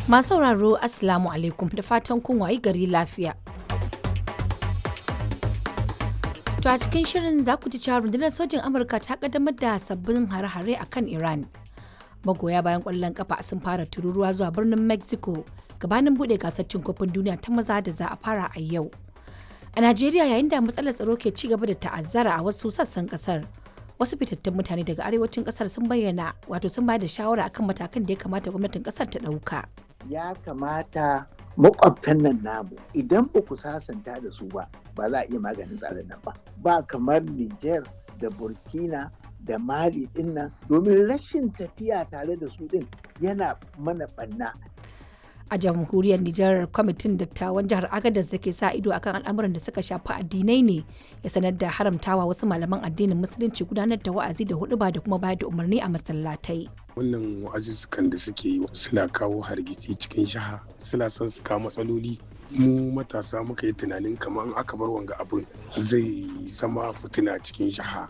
Masu sauraro Assalamu alaikum da fatan kun wayi gari lafiya. To a cikin shirin za ku ji cewa rundunar sojin Amurka ta kaddamar da sabbin hare-hare a kan Iran. Magoya bayan ƙwallon kafa sun fara tururuwa zuwa birnin Mexico gabanin buɗe gasar cin kofin duniya ta maza da za a fara a yau. A Najeriya yayin da matsalar tsaro ke ci gaba da ta'azzara a wasu sassan kasar. Wasu fitattun mutane daga arewacin kasar sun bayyana wato sun bayar da shawara akan matakan da ya kamata gwamnatin kasar ta ɗauka. ya kamata makwabtan nan namu idan ba ku sasanta da su ba ba za a iya maganin tsarin nan ba ba kamar Niger da Burkina da Mali din nan domin rashin tafiya tare da su din yana mana banna A jamhuriyar Nijar kwamitin dattawan jihar Agadez da ke sa ido akan al'amuran da suka shafi addinai ne ya sanar da haramtawa wasu malaman addinin musulunci gudanar da wa'azi da huɗuba da kuma bayar da umarni a masallatai. wannan wa'azuzzukan da suke yi suna kawo hargitsi cikin shaha suna son su kawo matsaloli mu matasa muka yi tunanin kamar in aka bar wanga abin zai zama fitina cikin shaha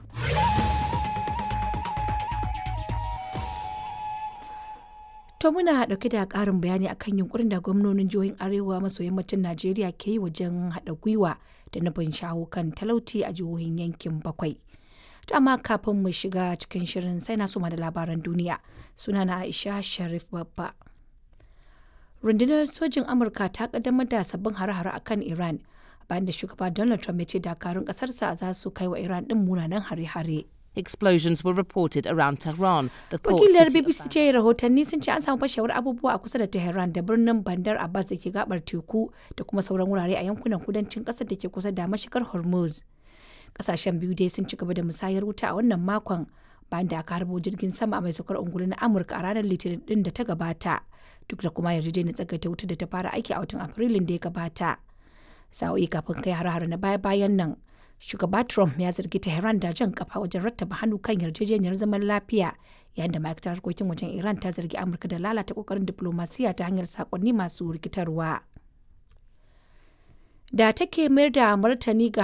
To muna ɗauke da ƙarin bayani akan yunkurin da gwamnonin jihohin Arewa maso yammacin Najeriya ke yi wajen haɗa gwiwa da nufin shawo kan talauci a jihohin yankin bakwai. To amma kafin mu shiga cikin shirin sai na suma da labaran duniya. Sunana Aisha Sharif Babba. Rundunar sojin Amurka ta kaddamar da sabbin hare-hare akan Iran bayan da shugaba Donald Trump ya ce dakarun ƙasarsa za su kai wa Iran ɗin munanan hare-hare. Explosions were reported around Tehran, the port Wakilar city of BBC ce rahotanni sun ce an samu fashewar abubuwa a kusa da Tehran da birnin Bandar Abbas da ke gabar teku da kuma sauran wurare a yankunan kudancin ƙasar da ke kusa da mashigar Hormuz. Kasashen biyu dai sun ci gaba da musayar wuta a wannan makon bayan da aka harbo jirgin sama mai saukar ungulu na Amurka a ranar Litinin din da ta gabata duk da kuma yarjejeniyar tsagaita wuta da ta fara aiki a watan Afrilun da ya gabata. Sa'o'i kafin kai har-har na baya-bayan nan shugaba Trump ya zargi Tehran da jan kafa wajen rattaba hannu kan yarjejeniyar zaman lafiya yayin da ma'aikatar harkokin wajen Iran ta zargi Amurka da lalata kokarin diplomasiya ta hanyar sakonni masu rikitarwa. Da take mayar da martani ga